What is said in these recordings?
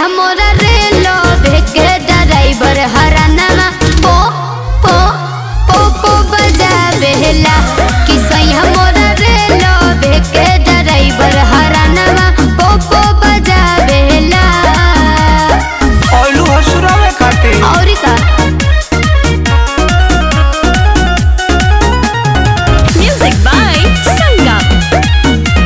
मोरा रेलो भेके ड्राइवर हराना पो पो पो पो बजावेला कि सैया मोरा रेलो भेके ड्राइवर हराना पो पो बजावेला ऑयलू हसुरावे खातिर और का Music by Sangam.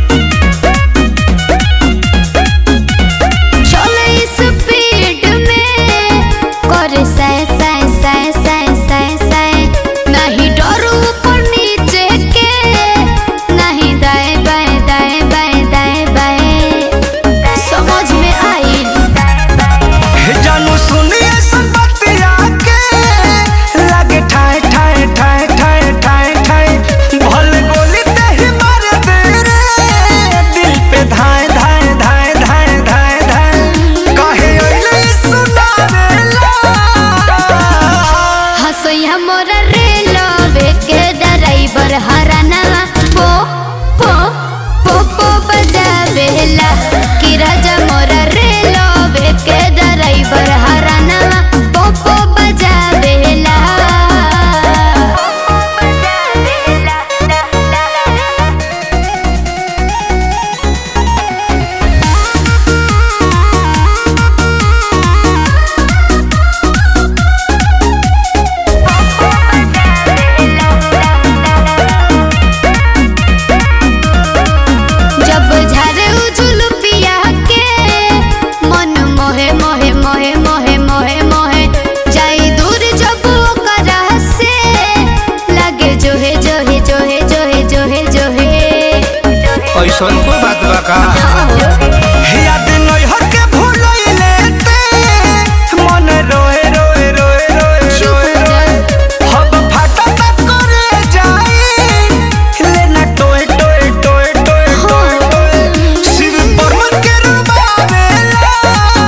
चले स्पीड में करे सै सै सै सै सै सै नहीं डरू ऊपर नीचे के नहीं दाएं बाएं दाएं बाएं दाएं बाएं समझ में आई हे जानू सुनिए सब बतिया के लागे ठाए ठाए ठाए ठाए ठाए ठाए भले गोली ते ही मार दे रे दिल पे धाए धाए धाए धाए धाए धाए काहे ओइले सुनावेला हसैया मोरा रेलो बेके ड्राइवर हराना पो पो पो पो बजावेला कि राजा मोरा रेलो बेके ड्राइवर हराना पो पो बजावेला जब झारे उजुल पिया के मन मोहे मोहे मोहे मोहे मोहे मोहे जाई दूर जब ओकरा से लगे जोहे जोहे जोहे जोहे जोहे जोहे ऐसन को बात बा का याद नहीं हो के भूलइले ते मन रोए रोए रोए रोए चुप रोए हो रोए जा। हब फाटा तक करे जाई लेना टोए टोए टोए टोए टोए टोए सिर पर मन के रुबावेला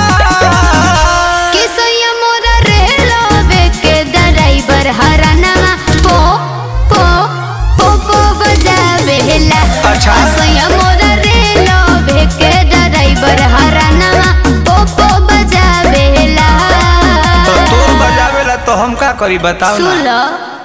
कि सैया मोरा रेलो बेके ड्राइवर हराना पो पो पो पो बजावेला अच्छा। सैया मोरा रेलो बेके ड्राइवर हराना पो पो बजावेला तो तोर बजावेला तो हम का करी बताओ ना सुन लो